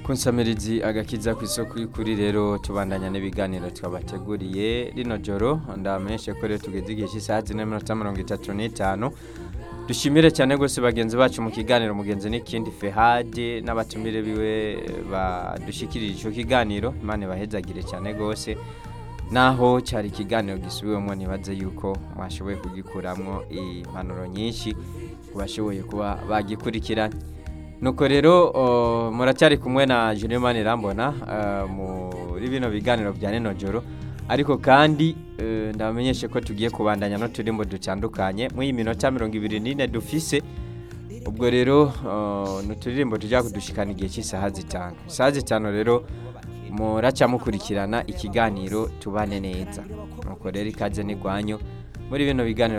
kunsamirizi agakiza ku isoko y'ukuri rero tubandanya n'ibiganiro twabateguriye rino joro ndamenyeshe ko rero tugeze igihe cy'isaha zine n'iminota mirongo itatu n'itanu dushimire cyane rwose bagenzi bacu mu kiganiro mugenzi n'ikindi fehade n'abatumire biwe badushikirije icyo kiganiro imana ibahezagire cyane rwose naho cyari ikiganiro gisubiwemo ntibaze yuko mwashoboye kugikuramo impanuro nyinshi ku bashoboye kuba bagikurikiranye nuko rero muracyari kumwe na Julien Manirambona muri bino biganiro bya nino joro ariko kandi ndabamenyeshe ko tugiye kubandanya n'uturimbo dutandukanye muri iyi minota mirongo ibiri n'ine dufise ubwo rero ni uturirimbo tujya kudushikana igihe cy'isaha zitanu isaha zitanu rero muraca mukurikirana ikiganiro tubane neza nuko rero ikaze n'igwanyu muri bino biganiro